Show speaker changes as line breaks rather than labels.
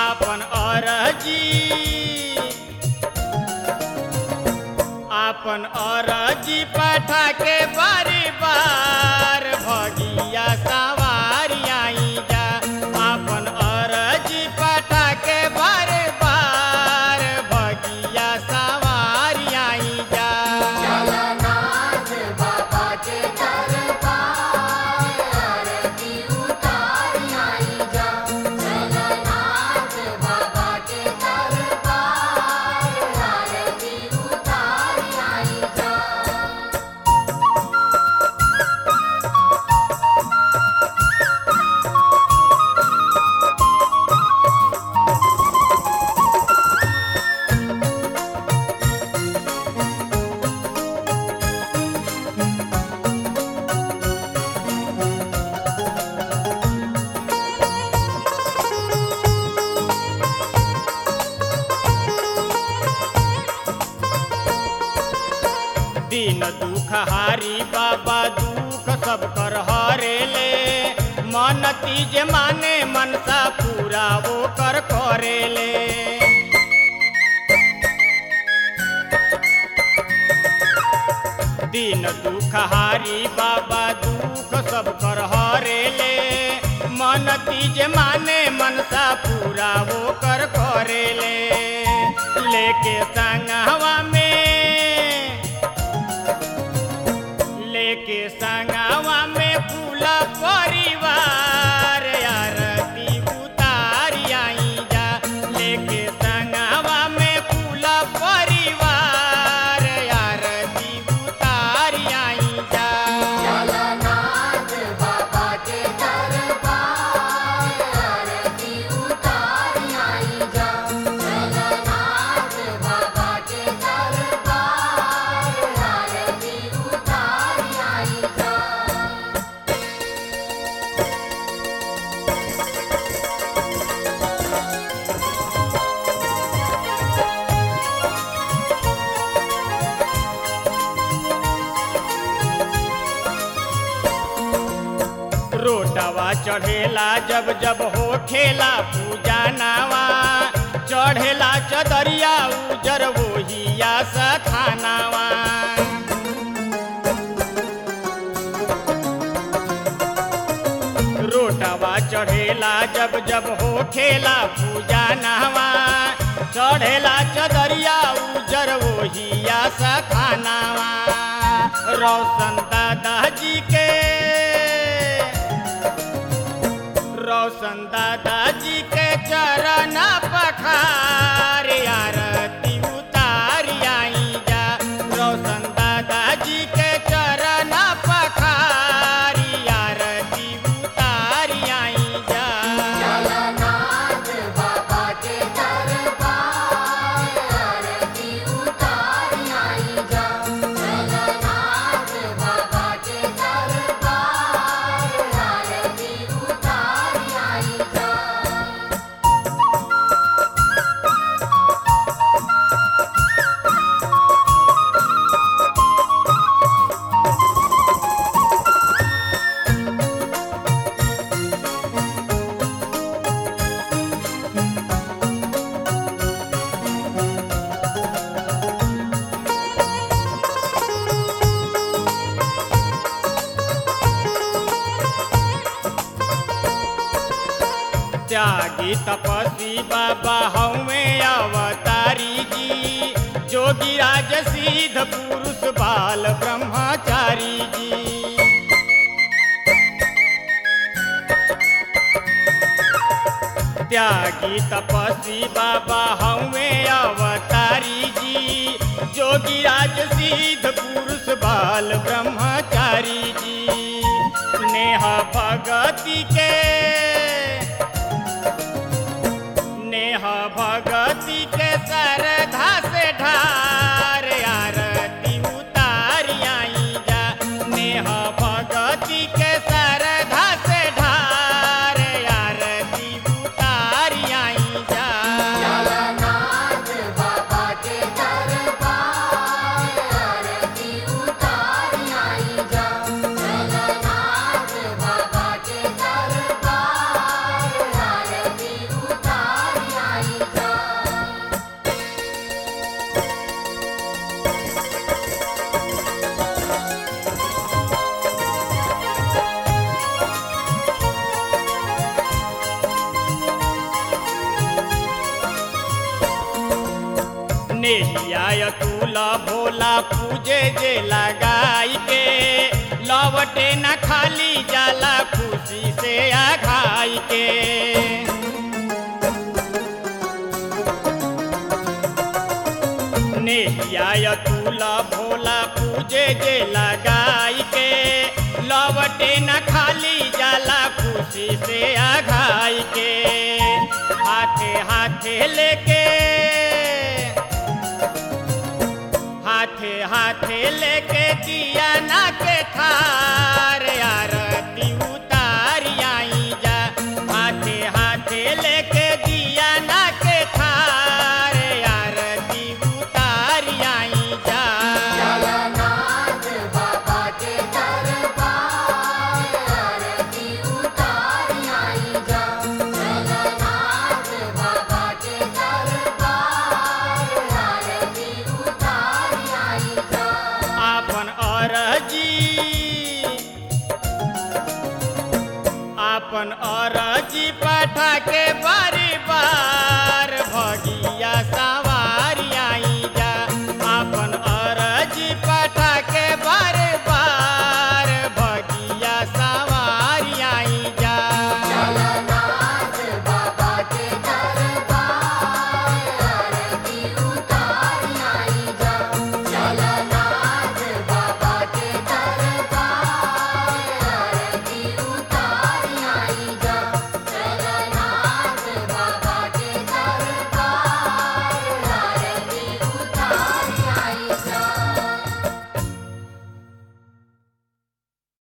आपन अरजी आपन अरजी पठा के बारी बार भगिया सवारी आई जा आपन अरजी पठा के बारी बार भगिया सवारी आई जा
जगन्नाथ बाबा के दरबार आरती उतार आई जा जगन्नाथ बाबा के दरबार आरती उतार आई जा
दिन दुख हारी बाबा दुख सब कर हरे ले मन तीज माने मनसा पूरा वो कर करे ले दिन दुख हारी बाबा दुख सब कर हरे ले मन तीज माने मनसा पूरा वो कर करे ले लेके संगवा में लेके संगवा में पूरा परिवार आरती उतारी आई जा लेके संगवा में पूरा परिवार आरती उतारी आई जा
जगन्नाथ बाबा के दरबार आरती उतार आई जा जगन्नाथ बाबा के दरबार आरती उतार आई जा
रोटवा चढ़ेला जब जब हो खेला पूजा नावा चढ़ेला चदरिया उजर वोहिया सथानावा रोटवा चढ़ेला जब जब हो खेला पूजा नहवा चढ़ेला चदरिया उजर वोहिया सखानावा रोशन दादाजी के रोशन दादाजी के चरण पखार आरती उतारी आई जा रोशन दादाजी के चरण पखारी आरती उतारी आई जा
जगन्नाथ बाबा के दरबार आरती उतार आई जा जगन्नाथ बाबा के दरबार आरती उतार आई जा
त्यागी तपस्वी बाबा हमें अवतारी जी जोगी राज सिद्ध पुरुष बाल ब्रह्मचारी जी त्यागी तपस्वी बाबा हमें अवतारी जी जोगी राज सिद्ध पुरुष बाल ब्रह्मचारी जी नेह भगति के नेह भगति के सरधा से ढार आरती उतारी आई जा नेह भगति के सरधा से ढार आरती उतारी आई जा
जगन्नाथ बाबा के दरबार आरती उतार आई जा जगन्नाथ बाबा के दरबार आरती उतार
नेहिया तुल भोला पूजे जे लगाई के लवटे न खाली जाला खुशी से आघाई के नेहिया तुल भोला पूजे जे लगाई के लवटे न खाली जाला खुशी से आघाई के हाथे हाथे लेके हाथे हाथे लेके दिया ना के थार आरती उतारी आई जा हाथे हाथे लेके दिया ना के थार आरती उतारी आई जा
जगन्नाथ बाबा के दरबार आरती उतार आई जा जगन्नाथ बाबा के दरबार आरती उतार आई जा
आपन अरजी आपन अरजी पाठा के बारी बार भगिया सावा